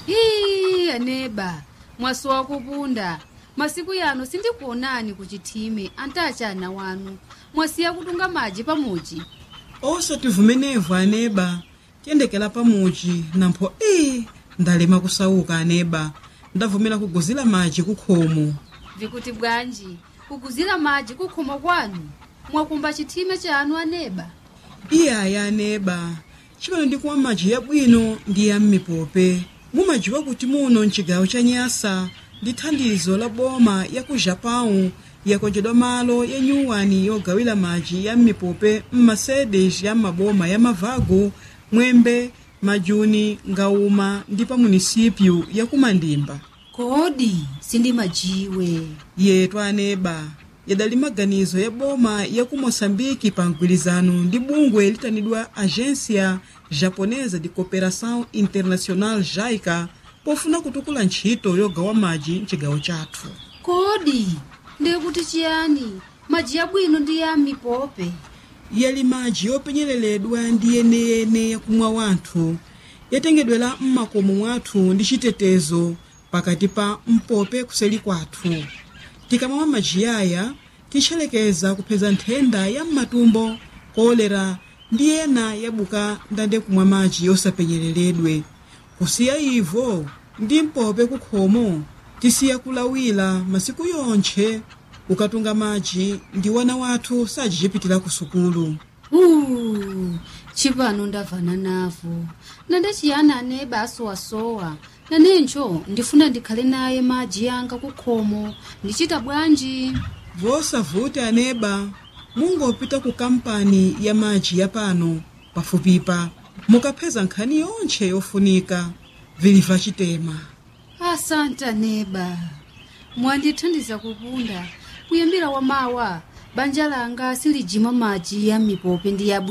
ii aneba mwasowa kupunda masiku yano sindikuonani kuchithime antachana wanu mwasiya kutunga madzi pamuchi osativumenevu aneba tiyendekera pamuchi nampho ii ndalema kusauka aneba ndavumera kuguzira madzi kukhomo vikuti bwanji kuguzira madzi kukhomo kwanu mwakumba chithime chanu aneba iyaya aneba chimene ndikumwa madzi yabwino ndi ya m'mipope mumadziwa kuti muno mchigawo cha nyasa ndi thandizo la boma ya ku japão yakonjedwa malo ya nyuwani yogawira madzi ya m'mipope m'masedes ya maboma ya mavago mwembe majuni ngauma ndi pa munisipyu ya kumandimba kodi sindimajiwe yetu aneba yadali maganizo ya boma ya ku moçambike pa mgwirizano ndi bungwe litanidwa agência japonesa de cooperação internacional jaica pofuna kutukula ntchito yogawa madzi mchigawo chathu kodi ndikuti chiyani madzi yabwino ndi ya mipope yali madzi yopenyereledwa ndi yeneyene yakumwa wanthu yatengedwera m'makomo mwathu ndi chitetezo pakati pa mpope kuseli kwathu tikamamwa madzi aya titchelekeza kupeza nthenda ya m'matumbo kolera ndi ena yabuka ndande kumwa madzi yosapenyereredwe kusiya ivo ndi mpope kukhomo tisiya kulawira masiku yonthe ukatunga madzi ndi wana wathu sajichipitira ku sukulu Uh, chipano ndavana navo ndandachiyana aneba asowasowa nanencho ndifuna ndikhale naye madzi yanga kukhomo ndichita bwanji vosavuti aneba mungopita ku kampani ya madzi ya pano pafupipa mukapeza nkhani yonthe yofunika viliva chitema asante aneba mwandithandiza kupunda kuyambira wamawa banja langa silijima madzi ya mipope ndi yabwino